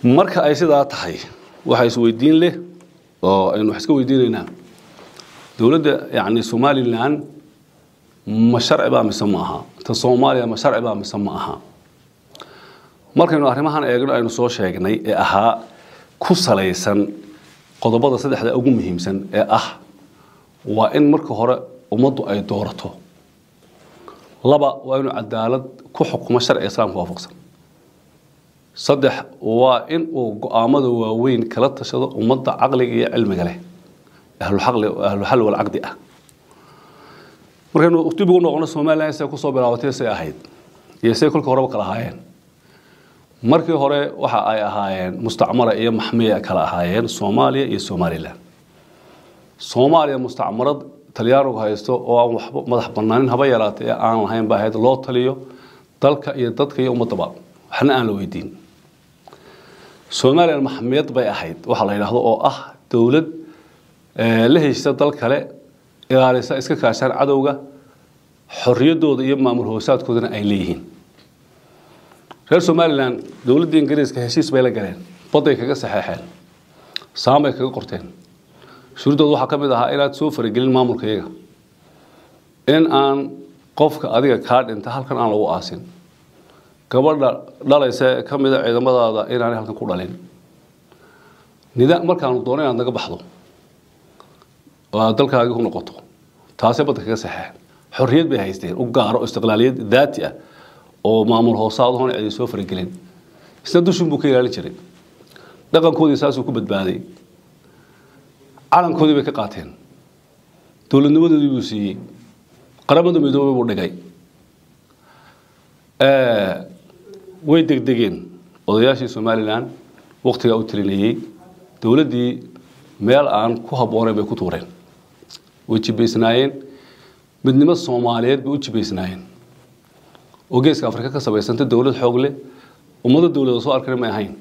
marka ay sidaa tahay waxaa isweydiin leh oo aynu wax iska weydiinaynaa dowladda yacni somalilan ma sharci baa mise ma aha ta soomaaliya ma sharci baa mise ma aha markaynu arrimahan eegno aynu soo sheegnay ee ahaa ku salaysan qodobada saddexda ugu muhiimsan ee ah waa in marka hore ummaddu ay doorato laba waa inuu cadaalad ku xukumo sharciga islaamka waafaqsan saddex waa in uu go-aamada waaweyn kala tashado ummadda caqliga iyo cilmiga leh ahluxal walcaqdi ah markaynu dib ugu noqono somalilan say kusoo bilaabatay say ahayd iyo say kolka horeba kala ahaayeen markii hore waxa ay ahaayeen mustacmara iyo maxmiya kala ahaayeen soomaaliya iyo somalilan soomaaliya mustacmarad talyaanigu haysto oo aan waxba madax banaanin haba yaraatay ee aan lahayn ba ahayd loo taliyo dalka iyo dadka iyo ummadaba waxna aan la weydiin somalilan maxmiyad bay ahayd waxaa la yidhaahdo oo ah dowlad la heshisa dal kale ilaalisa iska kaashaan cadowga xorriyaddooda iyo maamul hoosaadkoodana ay leeyihiin reer somalilan dowladda ingiriiska heshiis bay la galeen badday kaga saxeexeen saamay kaga qorteen shuruuddooda waxaa ka mid ahaa inaad soo faragelin maamulka iyaga in aan qofka adiga kaa dhinta halkan aan lagu aasin gabadha dhalaysa ee ka mida ciidamadaada inaanay halkan ku dhalin nidaam markaanu doono inaad naga baxdo oo aad dalkaagii ku noqoto taasay badda kaga saxeexeen xorriyad bay haysteen u gaaro istiqlaaliyad daati ah oo maamul hoosaadahoon ay soo faragelin isna dushin buu ka ilaalin jiray dhaqankoodii saasuu ku badbaaday calankoodii bay ka qaateen dowladnimadoodii buu siiyey qaramada midoobay buu dhigay way degdegeen odayaashii somalilan waktigaa u talinayey dowladdii meel aan ku habboonayn bay ku tuureen way jibaysnaayeen midnimo soomaaliyeed bay u jibaysnaayeen oo geeska afrika ka samaysanta dowlad xoog leh ummado dowlada soo arkana may ahayn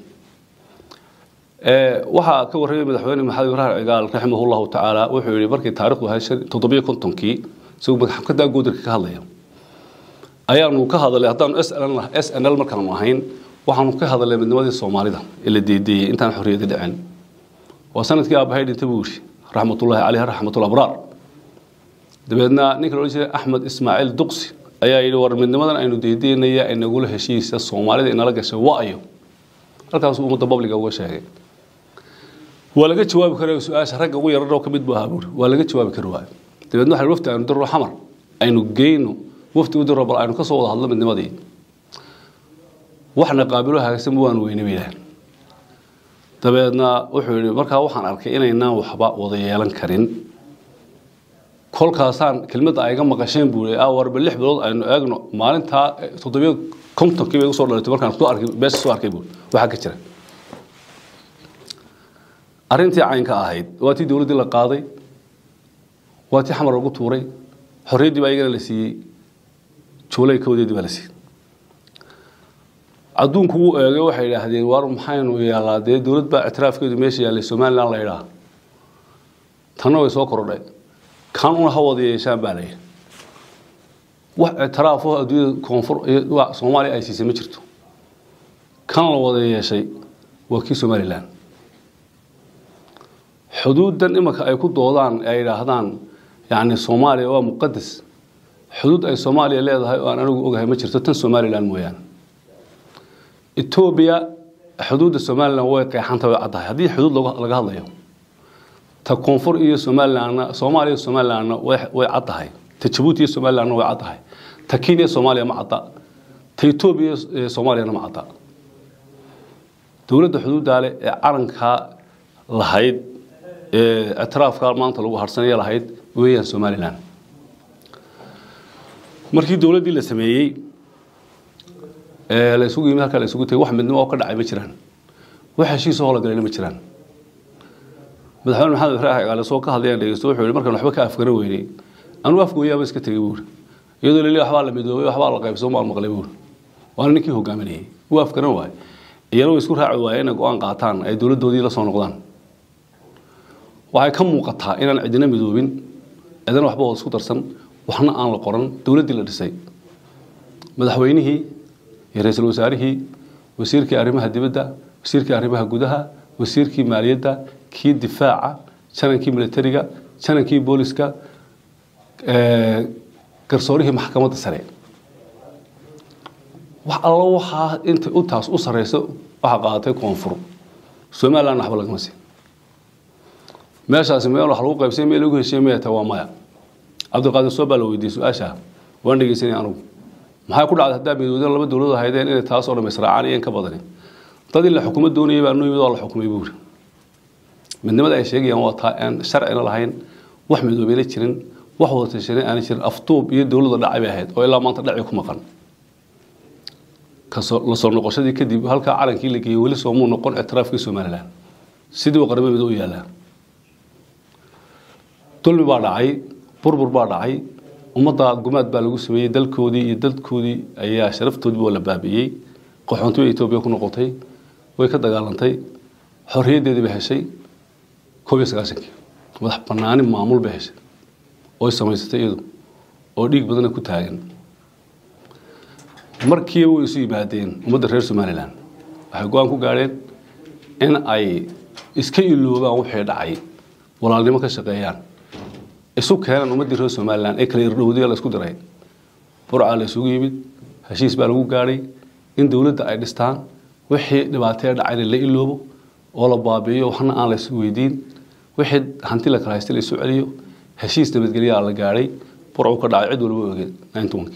waxaa ka warramay madaxweyne maxamed ibraahim cigaal raximah llahu tacaala wuxuu yihi markii taarikhdu ahayd toddobiyo kontonkii isagoo madaxkadaa goodarka ka hadlaya ayaanu ka hadalay haddaanu s n l markaanu ahayn waxaanu ka hadalay midnimadii soomaalida ee la deedeeyey intaan xorriyadi dhicin waa sanadkii aabahay dhinta buu yidhi raxmatullahi caleyh raxmatul abraar dabeedna ninka la odhan jiray axmed ismaaciil duqsi ayaa yidhi war midnimadan aynu deedeynaya ee nagula heshiisa soomaalida inala gashay waayo halkaasuu ummadda babliga uga sheegay waa laga jawaabi kara su-aasha ragga ugu yararoo ka mid bu ahaa buuri waa laga jawaabi kari waayo dabeedna waxa wafti aynu dirro xamar aynu geyno wafti u dirro bal aynu ka soo wada hadlo midnimadii waxna qaabilo hagaagsan waanu weyne bayidhahan dabeedna wuxuu yidhi markaa waxaan arkay inaynaan waxba wada yeelan karin kolkaasaan kelmadda ayga maqasheen buu a warba lix bilood aynu eegno maalintaa toddobiyo kontonkii bay usoo dhalatay markaan soo arkay beesha soo arkay buu waxaa ka jira arrintii caynka ahayd waa tii dowladdii la qaaday waa tii xamar lagu tuuray xorriyaddii baa iyagana la siiyey joolay kawdeedii baa la siiyey adduunku wuu eegay waxay idhaahdeen waar maxaynu yeelaa dee dowlad baa ictiraafkeedu meesha yaallay somalilan la idhaa tanna way soo kordhay kan una ha wada yeeshaan baa layidhi wax ictiraafo adduunyada koonfur soomaaliya ay siisay ma jirto kan la wada yeeshay waa kii somalilan xuduuddan imanka ay ku doodaan ay idhaahdaan yacni soomaaliya waa muqadas xuduud ay soomaaliya leedahay oo aan anigu ogahay ma jirto tan somalilan mooyaane etoobiya xuduudda somalilan way qeexanta way caddahay haddii xuduud laga hadlayo ta koonfur iyo somalilanna soomaaliya somalilanna way caddahay ta jabuuti iyo somalilanna way caddahay ta kenya soomaaliya ma cadda ta etoobiya iyo soomaaliyana ma cadda dowladda xuduuddaale ee calankaa lahayd ee ictiraafka maanta lagu harsanaya lahayd weeyaan somalilan markii dowladdii la sameeyey la isugu yimid halkaa la isugu tegay wax midnimo oo ka dhacay ma jiraan wax heshiisoo hoola galayna ma jiraan madaxweyne maxamed ibraahim cigaale soo ka hadlayaan dhegeysto wuxuu yihi markaan waxba ka afgaran weynay anuu afgooyaaba iska tegay buuri iyadoo lili waxbaa la midoobay waxbaa la qaybsoo maan maqlay buuri waana ninkii hogaaminayay wuu afgaran waaye iyana way isku raaci waayeen inay go-aan qaataan ay dowladdoodii la soo noqdaan waxay ka muuqataa inaan cidina midoobin cidina waxba wada isku darsan waxna aan la qoran dowladdii la dhisay madaxweynihii iyo ra-iisul wasaarihii wasiirkii arrimaha dibadda wasiirkii arrimaha gudaha wasiirkii maaliyadda kii difaaca janankii militariga janankii booliska garsoorihii maxkamadda sare wax allo waxaa inta intaas u sareyso waxaa qaadatay koonfur somaliland waxba lagama siin meeshaasi meel wax lagu qaybsay meel lagu heshiye maya taa waa maya cabdiqaadir soo baa la weydiiyey su-aasha waan dhegeysanay anugu maxay ku dhacday haddaa midowda laba dowladood ahaydeen inay taas oo dham israacaan iyo in ka badani dad in la xukumo doonayay baa noo yimid waa la xukumay buu yiri midnimada ay sheegayaan waa taa aan sharcina lahayn wax midoobeyna jirin wax wada tashanay aanay jirin aftuub iyo dowladda dhacay bay ahayd oo ilaa maanta dhaci ku maqan kasoo la soo noqoshadii kadib halkaa calankii la geeyey weli soomuu noqon ictiraafkii somaliland sidii uu qaramo mido u yaalaa dulmi baa dhacay burbur baa dhacay ummadda gumaad baa lagu sameeyey dalkoodii iyo dadkoodii ayaa sharaftoodiiba waa la baabi'iyey qaxoontii bay etoobiya ku noqotay way ka dagaalantay xorriyaddeedii bay heshay koob iyo sagaashankii madax banaani maamul bay heshay oy samaysatay iyadu oo dhiig badana ku taagan markiiba way isu yimaadeen ummadda reer somaliland waxay go-aan ku gaadheen in ay iska iloobaan wixii dhacay walaalnimo ka shaqeeyaan isu keenaan ummaddii reer somaliland ee kala irdhowdiya la isku diray burca la isugu yimid heshiis baa lagu gaadhay in dowladda ay dhistaan wixii dhibaatee dhacayna la iloobo oo la baabi'iyo waxna aan la isu weydiin wixii hanti la kala haystay la isu celiyo heshiis nabadgelyaa la gaadhay burcu ka dhacay cid walba ogeed ninetobankii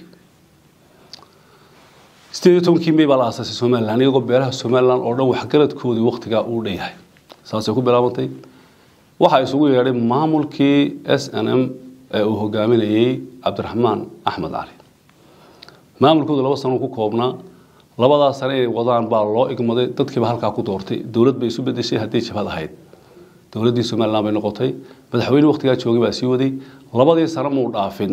sideed iyo tobankii may baa la aasaasay somaliland iyagoo beelaha somaliland oo dhan waxgaradkoodii waktigaa uu dhanyahay saasay ku bilaabantay waxaa isugu yeedhay maamulkii s n m ee uu hogaaminayey cabdiraxmaan axmed cali maamulkoodu laba sano ku koobnaa labadaas sano inay wadaan baa loo igmaday dadkiiba halkaa ku doortay dowlad bay isu bedeshay haddii jabhad ahayd dowladdii somaliland bay noqotay madaxweyne waktigaa joogay baa sii waday labadii sano muu dhaafin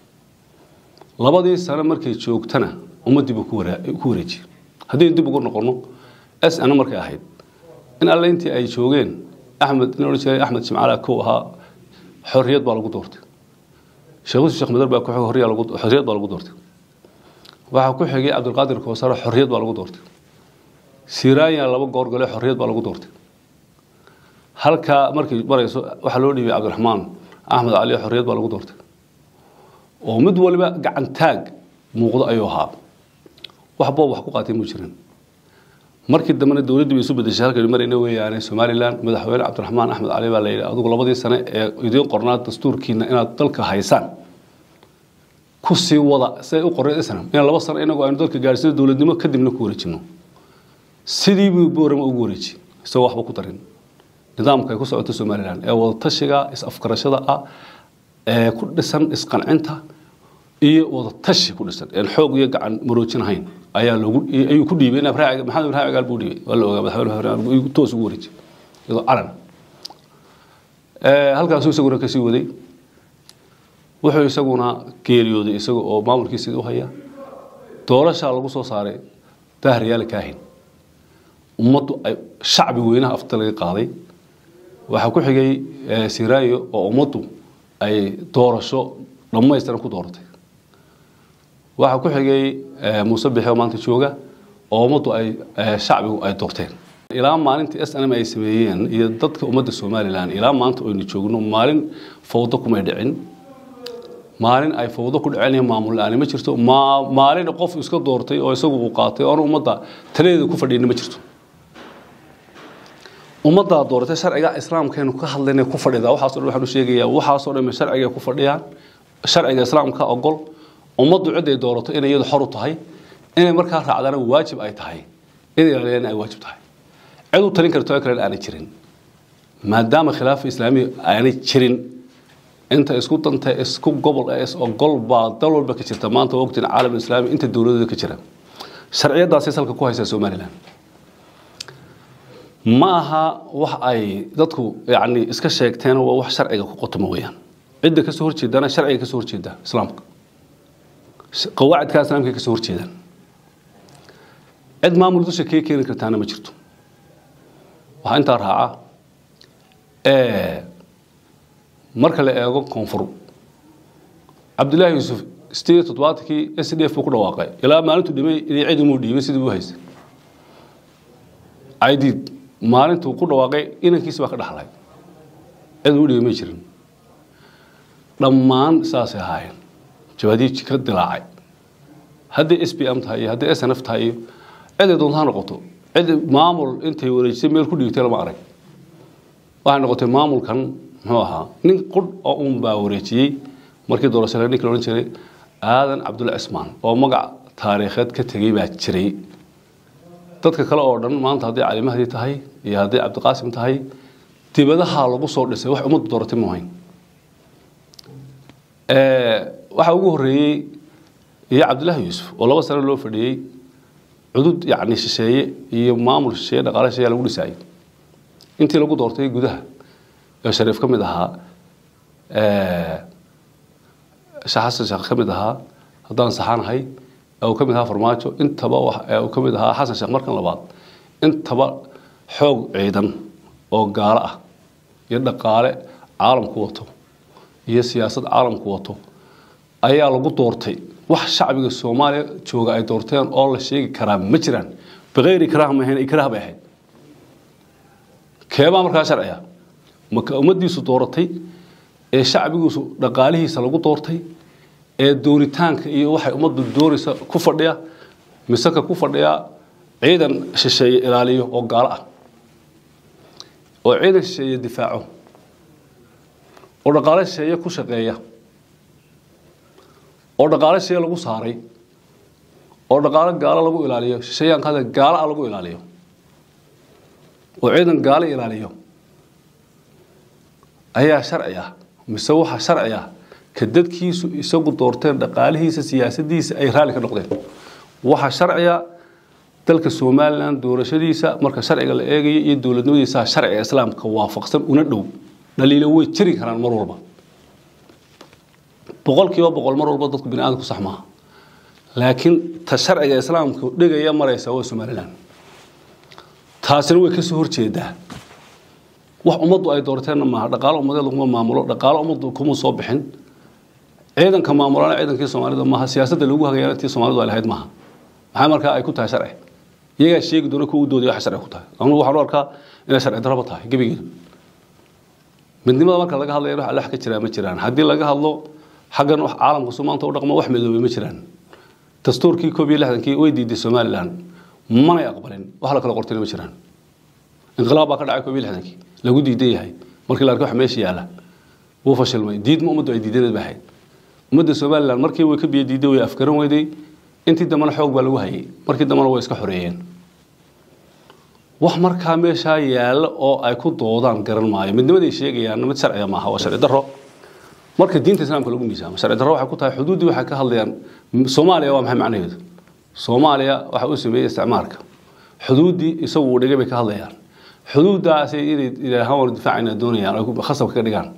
labadii sano markay joogtana ummaddii buu ku wareejiyey haddii dib ugu noqono s n markay ahayd in alle intii ay joogeen axmed in odhan jiray axmed jimcaala kow ahaa xorriyad baa lagu doortay sheekh yusuf sheekh madar baa ku xigay xorriyad baa lagu doortay waxaa ku xigay cabdilqaadir koosare xorriyad baa lagu doortay siraanya laba goor gale xorriyad baa lagu doortay halkaa markay marayso waxaa loo dhiibay cabdiraxmaan axmed cali xorriyad baa lagu doortay oo mid waliba gacantaag muuqdo ayuu ahaa wax boob wax ku qaatay muu jirin markii dambena dowladdii bay isu bedeshay halkay marayna weeyaane somaliland madaxweyne cabdiraxmaan axmed cali baa la yidhi adigu labadii sane ee idiin qornaa dastuurkiina inaad dalka haysaan ku sii wada siday u qoreen islam inaan laba sano inagoo aynu dalka gaadhsino dowladnimo kadibna ku wareejino sidii buu boorama ugu wareejiyey isagoo waxba ku darin nidaamka ay ku socoto somaliland ee wadatashiga is-afkarashada ah ee ku dhisan isqancinta iyo wadatashi ku dhisan een xoog iyo gacan maroojinahayn ayaa loogu ayuu ku dhiibay maxamed ibrahim agaal buu dhiibay waa la ogaa madaxweyne toos ugu wareejiyey iyadoo calan halkaasuu isaguna kasii waday wuxuu isaguna geeriyooday isaga oo maamulkiisii u haya doorashaa lagu soo saaray daahriyaal kaahin ummaddu ay shacbi weynaha afta laga qaaday waxaa ku xigay siraayo oo ummaddu ay doorasho dhammaystiran ku dooratay waxaa ku xigay muuse bixe oo maanta jooga oo ummaddu ay shacbigu ay doorteen ilaa maalintii s n m ay sameeyeen iyo dadka ummadda somalilan ilaa maanta aynu joogno maalin fawdo kumay dhicin maalin ay fawdo ku dhaceen maamul la-aani ma jirto maalin qof iska doortay oo isagu uu qaatay oona ummadda taladeeda ku fadhiina ma jirto ummaddaa dooratay sharciga islaamkeenu ka hadlayna ku fadhida waxaaso dhan waxaan u sheegayaa waxaasoo dhan sharciga ku fadhiyaan sharciga islaamka ogol ummaddu cid ay doorato inay iyadu xor u tahay inay markaa raacdana waajib ay tahay inay ilaaliyaan ay waajib tahay cid u talin karto kale aanay jirin maadaama khilaafa islaamiga aanay jirin inta isku danta isku gobol ee is ogol baa dal walba ka jirta maanta waqtigan caalam islaami inta dowladooda ka jira sharciyadaasay salka ku haysaa somaliland ma aha wax ay dadku yani iska sheegteen waa wax sharciga ku qotoma weeyaan cidda kasoo horjeedana sharciga kasoo horjeeda islaamka qawaacidka islaamka kasoo horjeedaan cid maamul dusha kaga keeni kartaana ma jirto waxaa intaa raaca marka la eego koonfur cabdullaahi yuusuf sideed iyo toddobaatankii s d f buu ku dhawaaqay ilaa maalintu dhimay inay cid umuu dhiibay sidii u haystay caydiid maalintuu ku dhawaaqay inankiisi baa ka dhaxlay cid u dhigay ma jirin dhammaan saasay ahaayeen jawaadiij ka dilaacay hadday s b m tahay iyo hadday s n f tahay iyo ciday doonta ha noqoto cid maamul intay wareejisay meel ku dhigtay lama arag waxay noqotay maamulkan muxuu ahaa nin qudh oo un baa wareejiyey markii doorashada ninka la odhan jiray aadan cabdulla cismaan oo magac taariikheed ka tegey baa jiray dadka kale oo dhan maanta hadday cali mahdi tahay iyo hadday cabdiqaasim tahay dibadaha lagu soo dhisay wax ummaddu dooratay ma ahayn waxaa ugu horreeyey iyo cabdillaahi yuusuf oo laba sano loo fadhiyey cudud yacni shisheeye iyo maamul shisheeye dhaqaale shisheeye lagu dhisaayay intii lagu doortay gudaha ee shariif ka mid ahaa sheekh xasan sheekh ka mid ahaa haddaan saxanahay ee uu ka mid ahaa farmaajo intaba ee uu ka mid ahaa xasan sheekh markan labaad intaba xoog ciidan oo gaalo ah iyo dhaqaale caalamku wato iyo siyaasad caalamku wato ayaa lagu doortay wax shacbiga soomaaliya jooga ay doorteen oo la sheegi karaa ma jiraan bikayri ikraah ma ahayn ikraah bay ahayd keebaa markaa sharciya maka ummaddiisu dooratay ee shacbigiisu dhaqaalihiisa lagu doortay ee dooritaanka iyo waxay ummaddu doonaysa ku fadhiya miseka ku fadhiya ciidan shisheeye ilaaliyo oo gaalo ah oo ciidan shisheeye difaaco oo dhaqaale shisheeye ku shaqeeya oo dhaqaale shisheeye lagu saaray oo dhaqaale gaalo lagu ilaaliyo shisheeyaanka hadda gaalo ah lagu ilaaliyo oo ciidan gaalo ilaaliyo ayaa sharci ah mise waxaa sharci ah ka dadkiisu isagu doorteen dhaqaalihiisa siyaasadiisa ay raalli ka noqdeen waxaa sharciya dalka somalilan doorashadiisa marka sharciga la eegayo iyo dowladnimadiisa sharciga islaamka waafaqsan una dhow dhaliilo way jiri karaan mar walba boqolkiiba boqol mar walba dadku bini aadamku sax maaha laakiin ta sharciga islaamka dhigaya maraysa waa somalilan taasina way kasoo horjeedaa wax ummaddu ay doorteenna maaha dhaqaalo ummadeed laguma maamulo dhaqaalo ummaddu kuma soo bixin ciidanka maamulana ciidankii soomaalida maaha siyaasadda lagu hagayaana tii soomaalidu ay lahayd maaha maxaa markaa ay ku tahay sharci iyagaa sheegi doona kuwa u doodaya wax sharci ku tahay anugu waxaan u arkaa inay sharci darraba tahay gebigeeda midnimada marka laga hadlayo wax alla wax ka jiraa ma jiraan haddii laga hadlo xaggan wax caalamka soo maanta u dhaqmo wax midoobay ma jiraan dastuurkii koob iyo lixdankii way diiday somalilan manay aqbalin wax la kala qortayna ma jiraan inqilaab baa ka dhacay koob iyo lixdankii lagu diidan yahay markii la arkay wax meesha yaala wuu fashilmay diidma ummaddu ay diidaneed ba ahayd ummadda somalilan markii way ka biyo diiday way afgaran weyday intii dambena xoog baa lagu hayay markii dambena way iska xoreeyeen wax markaa meeshaa yaalla oo ay ku doodaan garan maayo midnimaday sheegayaan mid sharciga maaha waa sharci darro marka diinta islaamka lagu miisaamo sharci darro waxay ku tahay xuduuddii waxay ka hadlayaan soomaaliya waa maxay macnaheedu soomaaliya waxa uu sameeyey isticmaalka xuduuddii isagu uu dhigay bay ka hadlayaan xuduuddaasi inay ilaahaan war difaacayna doonayaan ay khasabka ka dhigaan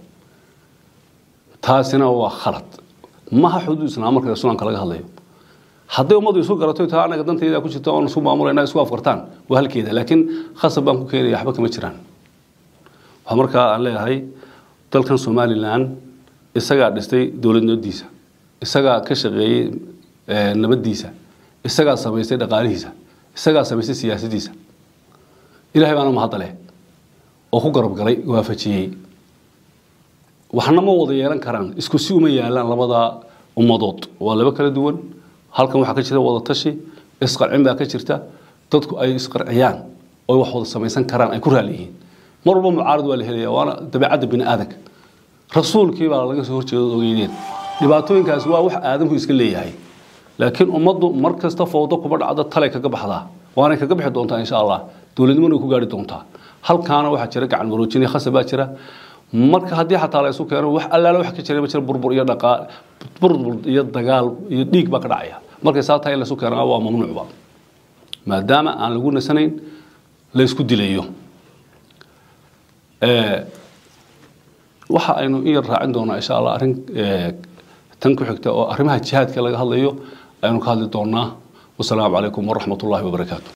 taasina waa khalad maha xuduud islaam marka rasuulka laga hadlayo hadday ummaddu isu garato taa anaga dantayda ku jirta oon isu maamulayna isku afkartaan waa halkeeda laakiin khasab baan ku keenaya waxba kama jiraan waxaa markaa aan leeyahay dalkan somalilan isagaa dhistay dowladnimadiisa isagaa ka shaqeeyey nabaddiisa isagaa samaystay dhaqaalihiisa isagaa samaystay siyaasadiisa ilahay baana mahadale oo ku garab galay waafajiyey waxna ma wada yeelan karaan isku si uma yaalaan labada ummadood waa laba kala duwan halkan waxaa ka jira wada tashi isqarcin baa ka jirta dadku ay isqarciyaan oo wax wada samaysan karaan ay ku raali yihiin mar walba mucaarad waa la helaya waana dabeecadda bini aadanka rasuulkii baa laga soo horjeedo ogeydeen dhibaatooyinkaasi waa wax aadamku iska leeyahay laakiin ummaddu mar kasta fowdo kuba dhacda talay kaga baxdaa waanay kaga bixi doontaa insha allah dowladnimona ku gaari doontaa halkaana waxaa jira gacan maroojin khasab baa jira marka haddii xataa la isu keeno wax allaala wax ka jira ma jira burbur iyo dhaqaa burbur iyo dagaal iyo dhiig baa ka dhacaya markay saa tahay in la isu keeno waa mamnuucba maadaama aan lagu nasanayn la isku dilayo waxa aynu in yar raacin doonaa insha allah arrin tan ku xigta oo arrimaha jihaadka laga hadlayo aynu ka hadli doonaa wasalaamu calaykum waraxmat ullahi wabarakaatu